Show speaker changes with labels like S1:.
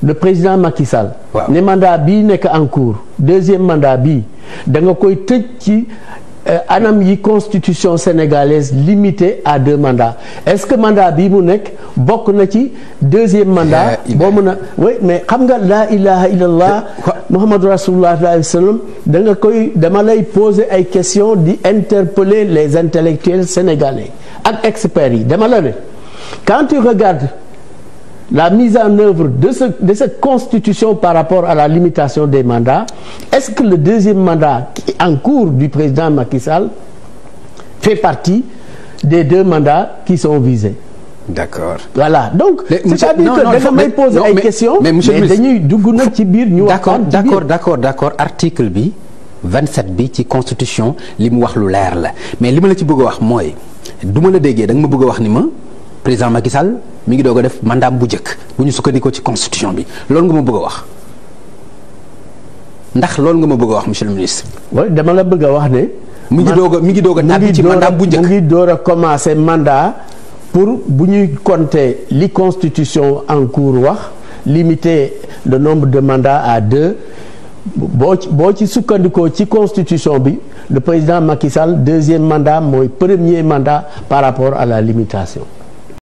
S1: le président Macky Sall.
S2: Waaw.
S1: ne mandat bii nekk en cours deuxième mandat bii da nga koy tëj ci euh, anam yi constitution sénégalaise limitée à deux mandats est-ce que mandat bii mu nekk bokk na ci deuxième mandat.
S2: Eh,
S1: boo mën a oui mais xam nga laa ilaha illallah
S2: Quoi?
S1: Muhammadu rasulullah sallallahu alayhi wa sallam da nga koy dama lay poser ay questions di interpeller les intellectuels sénégalais ak experts yi dama la ne quand tu regardes la mise en œuvre de ce de cette constitution par rapport à la limitation des mandats est-ce que le deuxième mandat qui est en cours du président Macky Sall fait partie des deux mandats qui sont visés
S2: d'accord
S1: voilà donc
S2: Mais monsieur-
S1: c'est-à-dire
S2: non,
S1: que
S2: non,
S1: da
S2: il faut-
S1: nga may
S2: mais-
S1: poser
S2: non,
S1: ay
S2: mais-
S1: questions
S2: mais monsieur le ministre-
S1: dañuy dugg nag ci biir ñu
S2: d'accord
S1: waxtaan ci biir.
S2: d'accord d'accord d'accord article bi 27 bi ci constitution li mu wax lu leer la mais li ma la ci bëgg a wax mooy du ma la déggee da nga ma bëgg a wax ni ma président Macky Sall mi ngi doog a def mandat bu njëkk bu ñu sukkandikoo ci constitution bi loolu nga ma bëgg a wax ndax loolu nga ma bëgg a wax monsieur le ministre.
S1: Ouais, dama la bëgg a wax ne.
S2: mi ngi
S1: man-
S2: doog a mi ngi doog a
S1: mu
S2: tàbbi
S1: ngi
S2: ci
S1: door a-
S2: mandat bu njëkk.
S1: mu ngi door a commencer mandat pour bu ñuy compter li constitution en cours wax limiter le nombre de mandats à deux boo ci boo ci sukkandikoo ci constitution bi le président Macky Sall deuxième mandat mooy premier mandat par rapport à la limitation.